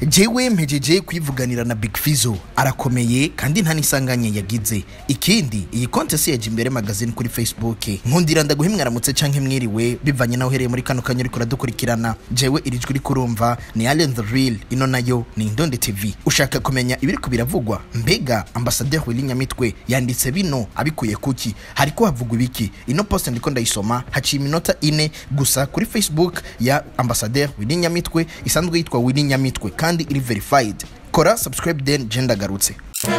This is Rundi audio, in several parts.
jewe mpejeje kwivuganira na Big Fizzo arakomeye kandi nta nisanganye yagize ikindi iyi konte si yaje imbere magazine kuri Facebook nkundira ndaguhe mwaramutse canke mwiriwe bivanye naho uhereye muri kano kanya uriko uradukurikirana jewe iri jwi uriko urumva ni Allen the Real ino nayo ni Indonde TV ushaka kumenya ibiriko biravugwa mbega ambassadeur Willy Nyamitwe yanditse bino abikuye kuki hariko havugwa ibiki ino post ndiko ndayisoma haciye iminota ine gusa kuri Facebook ya ambassadeur Willy Nyamitwe isanzwe yitwa Willy Nyamitwe kandi iri verified kora subscribe then je ndagarutse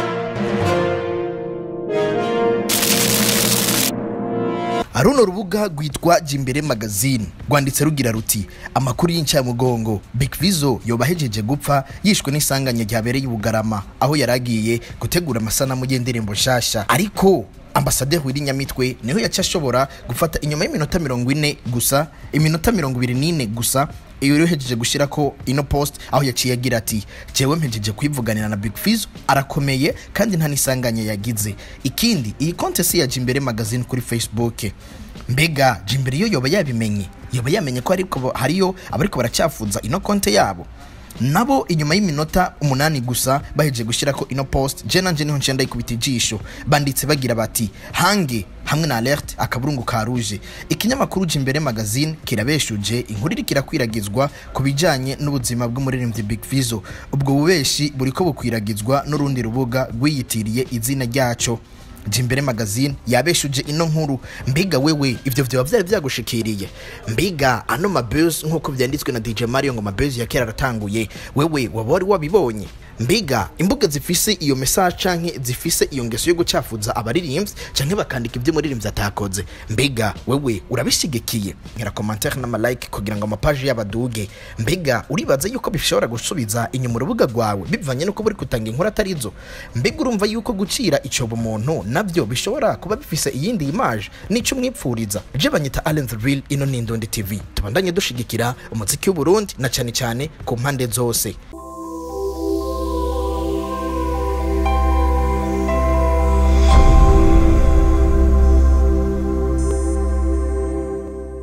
runo rubuga rwitwa jimbere magazine rwanditse rugira ruti amakuru y'incamugongo Big Fizzo yoba ahejeje gupfa yishwe n'isanganya ryabereye i Bugarama aho yaragiye gutegura amasanamu y'indirimbo nshasha ariko ambasaderi Willy Nyamitwe niho yaca ashobora gufata inyuma y'iminota mirongo ine gusa iminota mirongo ibiri n'ine gusa iyo yohejeje gushyira ko ino post aho yaciye agira ati jewe mpejeje kwivuganira na Big Fizzo arakomeye kandi nta nisanganya yagize ikindi iyi konte si ya Jimbere magazine kuri Facebook mbega Jimbere yo yoba yabimenye yoba yamenye ko ariko hariyo abariko baracyafuza ino konte yabo nabo inyuma y'iminota umunani gusa bahejeje gushyira ko ino post je nanje niho ncenda ikubita ijisho banditse bagira bati hange hamwe na alert akaburungu ka rouge ikinyamakuru jimbere magazine kirabeshuje inkuru iri kirakwiragizwa ku bijanye n'ubuzima bw'umuririmbyi Big Fizzo ubwo bubeshi buriko bukwiragizwa n'urundi rubuga rwiyitiriye izina ryaco jimbere magazine yabeshuje ino nkuru mbega wewe ivyo vyoba vyari vyagushikiriye mbega ano mabuzz nk'uko vyanditswe na DJ Mario ngo mabuzz ya kera aratanguye wewe waba wari wabibonye mbega imbuga zifise iyo message canke zifise iyo ngeso yo gucafuza abaririmbyi canke bakandika ivyo umuririmbyi atakoze mbega wewe urabishigikiye nkera commentaire n'ama like kugira ngo amapaji y'abaduge mbega uribaza yuko bishobora gusubiza inyuma urubuga rwawe bivanye nuko buri kutanga inkuru atarizo mbega urumva yuko gucira icobo umuntu navyo bishobora kuba bifise iyindi image nico mwipfuriza je banyita Allen the Real ino ni Indonde TV tubandanye dushigikira umuziki w'Uburundi na cane cane ku mpande zose